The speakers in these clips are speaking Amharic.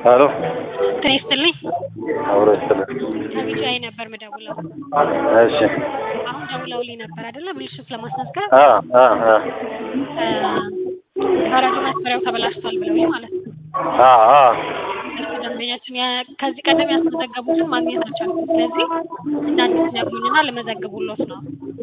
ሄሎ ጤና ይስጥልኝ። አብሮ ይስጥልኝ። ከቢጂአይ ነበር ምደውለው። እሺ አሁን ደውለውልኝ ነበር አይደለ? ብልሽት ለማስመዝገብ አ አ አ በረዶ መስመሪያው ተበላሽቷል ብለውኝ ማለት ነው። አ አ እሱ ደንበኛችን ያ- ከዚህ ቀደም ያስመዘገቡትን ማግኘት አልቻልኩም። ስለዚህ እንደ አዲስ ነግሩኝና ልመዘግቡሎት ነው።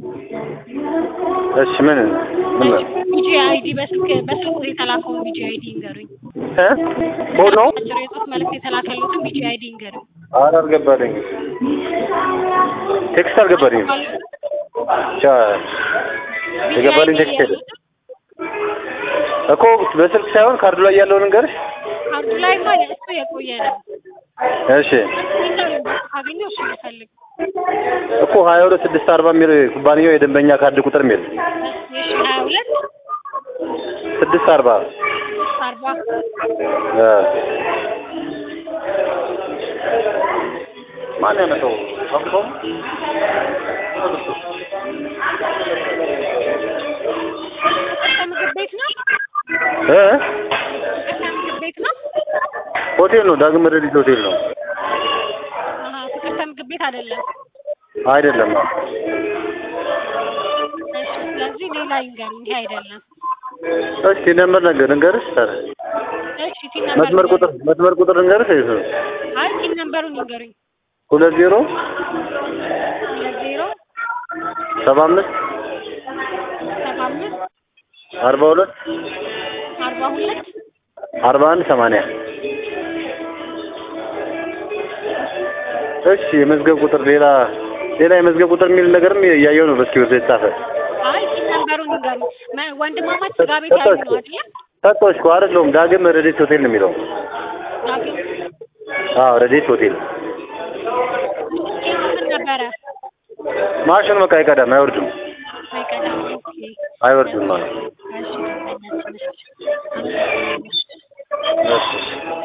እሺ ምን ምን ቢጂአይ አይዲ በስልክ በስልክ የተላከውን ቢጂአይ አይዲ ይንገሩኝ። እ ኮድ ነው? አጭር የጽሁፍ መልዕክት የተላከሉትን ቢጂአይ አይዲ ይንገሩኝ። ኧረ አልገባልኝም። ቴክስት አልገባልኝም። ብቻ የገባልኝ ቴክስት የለም እኮ በስልክ ሳይሆን ካርዱ ላይ ያለውን እንገርሽ። ካርዱ ላይ ማ እሱ የቆየ ነው። እሺ ይንገሩኝ ካገኘው እሱ ልፈልግ እኮ ሀያ ሁለት ስድስት አርባ የሚል ኩባንያው የደንበኛ ካርድ ቁጥር የሚል እሺ ሀያ ሁለት ስድስት አርባ አርባ እ ማን ያመጣው? ሰምቶም ምግብ ቤት ነው። እ ምግብ ቤት ነው። ሆቴል ነው። ዳግም ረዲት ሆቴል ነው። አሀ ፍቅርተ ምግብ ቤት አይደለም። አይደለም። እሺ ስለዚህ ሌላ ይንገሩኝ። ይሄ አይደለም። እስኪ ነምበር ነገር እንገርሽ። ታዲያ እሺ ቲን መስመር ቁጥር መስመር ቁጥር እንገርሽ። ይሄ አይ ቲን ነምበሩን ይንገሩኝ። ሁለት ዜሮ ሁለት ዜሮ ሰባ አምስት ሰባ አምስት አርባ ሁለት አርባ ሁለት አርባ አንድ ሰማንያ እሺ የመዝገብ ቁጥር ሌላ ሌላ የመዝገብ ቁጥር የሚል ነገርም እያየው ነው በእስክሪብቶ የተጻፈ አይ ቲን ነምበሩን ይንገሩኝ። መ- ወንድማማች ስጋ ቤት ያሉ ነው አይደለ? ሰጠሁሽ እኮ አይደለሁም ዳግም ረዴት ሆቴል ነው የሚለው ዳግም አዎ ረዴት ሆቴል ኬቱ ምን ነበረ? ማሽኑ በቃ አይቀዳም አይወርድም አይቀዳም። ኦኬ አይወርድም ማለት እሺ ደንበኛችን እሺ። አመሰግናለሁ። እሺ